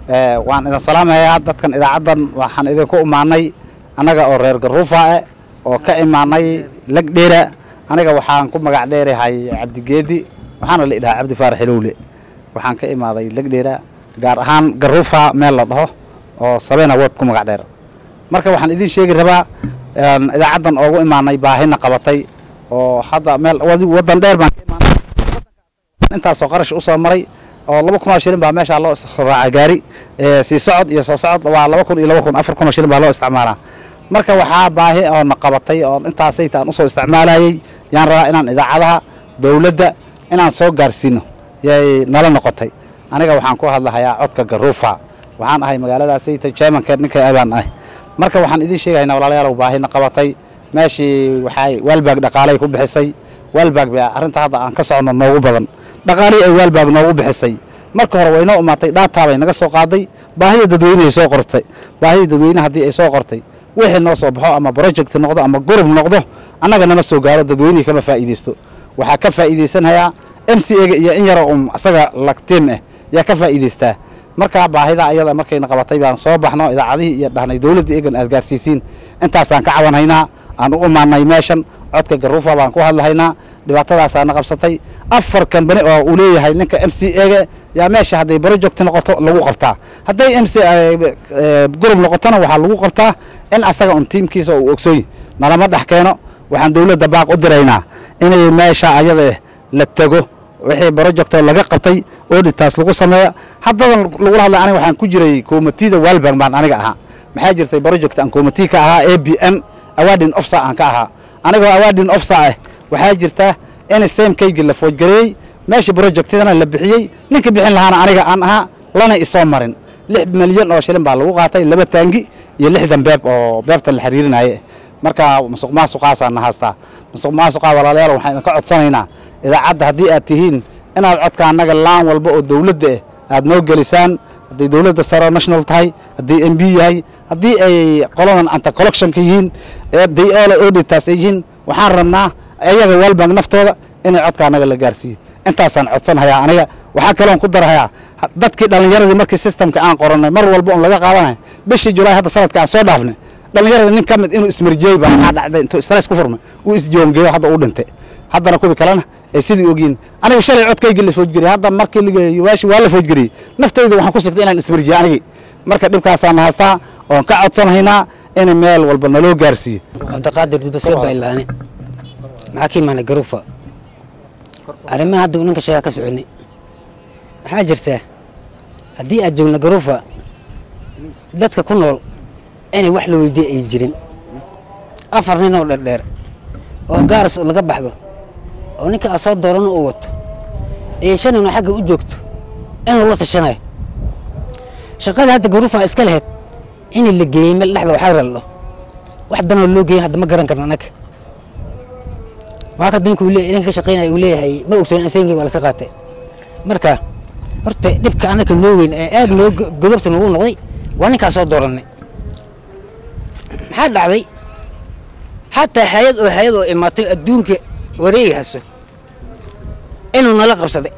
waan idin salaamayaa dadkan idaacaddan waxaan idinku imaanay annaga oo reer garuufa eh oo ka imaanay lagdheera aniga waxaan ku magac dheerahay cabdigeedi waxaana la idhahaa cabdi faarax ilowle waxaan ka imaaday lagdheera gaar ahaan garuufa meel la dhaho oo sabeena wod ku magac dheer marka waxaan idiin sheegi rabaa idaacaddan oogu imaanay baahina qabatay oo hadda meel waddan dheer baan ka imaanay intaasoo qarash usoo maray oo laba kun oo shilin baa meeshaa loo raaca gaari sii socod iyo soo socod waa laba kun iyo laba kun afar kun oo shilin baa loo isticmaalaa marka waxaa baahi oo na qabatay oo intaasayta aan usoo isticmaalayay yaan rabaa inaan idaacadaha dowladda inaan soo gaarsiino yay nala noqotay aniga waxaan ku hadlahayaa codka garuufa waxaan ahay magaaladaasayta jermankeed ninka abaan ah marka waxaan idiin sheegahaynaa walaalayaalow baahina qabatay meeshii waxay waalbaag dhaqaalay ku bixisay waalbaag baa arrinta hadda aan ka soconno noogu badan dhaqaalihii ay waalbaag noogu bixisay marka hore waynoo imaatay dhaataa bay naga soo qaaday baahida dadweyneay soo qortay baahida dadweyne haddii ay soo qortay wixii noo soo baxo ama project noqdo ama gurub noqdo annaga nama soo gaaro dadweynihii kama faa'iidaysto waxaa ka faa'iidaysanayaa m c ega iyo in yaroo um asaga lagtiim ah yaa ka faa'iidaystaa markaa baahida ayada markayna qabatay baan soo baxno idaacadihii iyo dhahnay dowladda egan aad gaarsiisiin intaasaan ka cabanhaynaa aan u imaanay meeshan codka garuufa baan ku hadlahaynaa dhibaatadaasaana qabsatay afar kambani oo uu leeyahay ninka m c ega yaa meesha hadday project noqoto lagu qabtaa hadday m c gurub noqotona waxaa lagu qabtaa in asaga un tiimkiisa uu ogsoy nalama dhex keeno waxaan dowladda baaq u diraynaa inay meesha ayada la tego wixii projectoo laga qabtay oditaas lagu sameeyo haddadan lagula hadlay aniga waxaan ku jiray komitida walbank baan aniga ahaa maxaa jirtay project aan komiti ka ahaa a b n awadin ofsa aan ka ahaa anigoo awadin ofsa ah waxaa jirta in samekaygi la foojgareeyey meeshii projectidana la bixiyey ninka bixin lahaana aniga aan ahaa lana isoo marin lix milyan oo shilin baa lagu qaatay laba taangi iyo lixdan beeb oo beebta la xiriirinaye marka musuq maasuqaasaa na haastaa musuq maasuqaa walaalayaal waxaan idinka codsanaynaa idaacadda haddii aad tihiin inaad codka annaga laan walba oo dowladda ah aad noo gelisaan hadday dowladda saro national tahay haddii m b yahay haddii ay qoladan anta collectionka yihiin day all auditas ay yihiin waxaan rabnaa ayaga walbank naftooda inay codka annaga la gaarsiiyo intaasaan codsanhayaa aniga waxaa kaloon ku darahayaa dadkii dhallinyaradii markii systemka aan qorannay mar walba un laga qaadanayo bishii julaay hadda sanadka aan soo dhaafnay dhallinyaradii nin ka mid inuu ismarjeey baa waxaa dhacday intuu stress ku furmay uu isjoongeeyo hadda uu dhintay haddana kuwi kalena ay sidii ogyiin aniga shalay codkaygii la foojgeriyey hadda markii ligeeyo waashi waa la foojgeriyey naftayda waxaan ku sigtay inaan ismarjiye anigii marka dhibkaasaan haastaa oon ka codsanhaynaa in meel walba naloo gaarsiiyo cabdiqaadir dibasoo bailaane maxaa ka imaanay garuufa arrimaha hadda uu ninka sheegaa ka soconay waxaa jirtaa haddii aad joogno garuufa dadka ku nool inay wax la weydiye ay jirin afar nin oo dherdheer oo gaaras laga baxdo oo ninka aad soo doorano uu wato iyo shan ninoo xagga u joogto inuu la tashanayo shaqada hadda garuufa iska lahayd in la geeyey meel dhexda waxaa rallo wax danoo loo geeyin hadda ma garan karno annaga waa kada ninkuu ninka ka shaqaynaya uu leeyahay ma ogsoon aseenkii waa laska qaatay marka horta dhibka annaka noo weyn ee aad noo godobta noogu noqday waa ninkaa soo doorannay maxaa dhacday xataa hay-ad oo hay-ad oo imaatay adduunka wareegi haso inuu nala qabsaday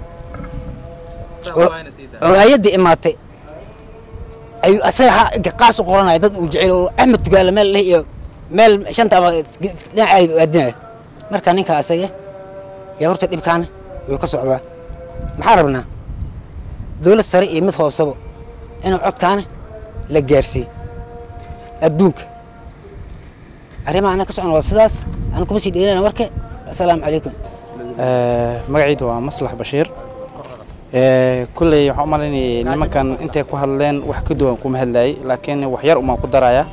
oo hay-addii imaatay ayuu asaga qaas u qoranaya dad uu jecel oo axmed tugaale meel leh iyo meel shanta ama dhinaceeda aadinaya marka ninka asaga yaa horta dhibkaana wuu ka socdaa maxaa rabnaa dowlad sare iyo mid hoosaba inuu codkaana la gaarsiiyo adduunka arrimaha ana ka socon waa sidaas aan kuma sii dheerana warka assalaamu calaykum magacaydu waa maslax bashiir kulley waxaan u malaynayay nimankan intay ku hadleen wax ka duwan kuma hadlayay laakiin wax yar umaan ku daraya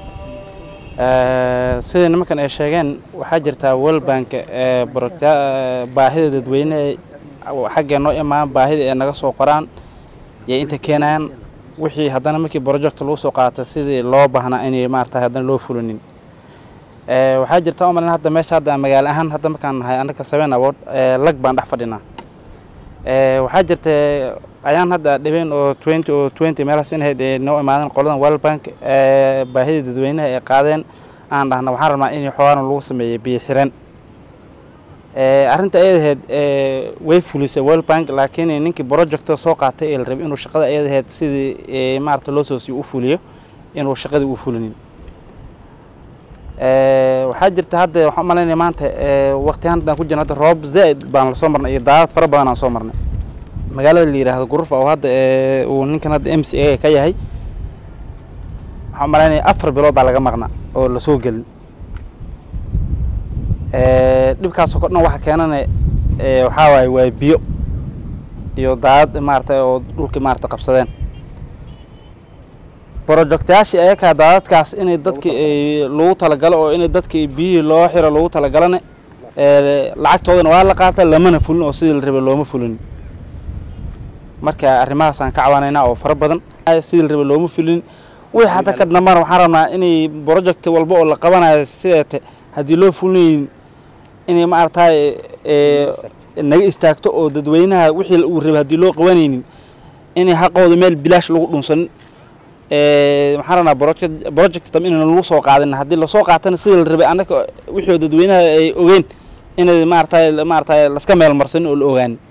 sida nimankan ay sheegeen waxaa jirtaa world bank baahida dadweyne xaggee noo imaan baahida ay naga soo qoraan iyo inta keenayaan wixii haddana markii project lagu soo qaata sidii loo baahnaa inay maarata haddana loo fulinin waxaa jirta u malin hadda meesha hadda magaalo ahaan hadda markaan nahay annaka seven award lag baan dhex fadhinaa waxaa jirta ayaan hadda dhibeen oo twenty oo twenty meelahaas in ahayd ee noo imaadeen qoladan world bank baahida dadweynaha ay qaadeen aan dhahna waxaan rabnaa in xoogaana lagu sameeyey biyo xiran arrinta ayadaheed way fulisay world bank laakiin ninkii projecta soo qaatay ee la rabay inuu shaqada ayadaheed sidii maarata loo soo siiyo u fuliyo inuu shaqadii u fulinin waxaa jirta hadda waxaan umalaynaya maanta waqti haddaan ku jirno hadda roob zaaid baan lasoo marnay iyo daadad fara badan aan soo marnay magaalada la yidhaahdo gurufa oo hadda uu ninkan hadda m c a ka yahay waxaan umalaynaya afar bilood baa laga maqnaa oo lasoo gelin dhibkaasoo ko dhan waxa keenana waxaa waaye waa biyo iyo daadad maarata oo dhulkii maarata qabsadeen projectayaashii ayakaa daadadkaas inay dadkii lagu talagalo oo inay dadkii biyihii loo xiro lagu talagalana lacagtoodana waa la qaata lamana fulin oo sidii la rabay looma fulin marka arrimahaasaan ka cawanaynaa oo fara badan sidii la rabay looma fulin wixii hadda ka dambana waxaan rabnaa inay project walba oo la qabanayo sideete haddii loo fulinayn inay maaragtay naga istaagto oo dadweynaha wixii uu rabay haddii loo qabanaynin inay xaqooda meel bilaash lagu dhunsanin waxaan rabnaa project project dambe inayna lagu soo qaadin haddii lasoo qaatana sidii la rabay annaka wixii dadweynaha ay ogeen inay maaragtay maaragtay laska meel marsanin oo la ogaanin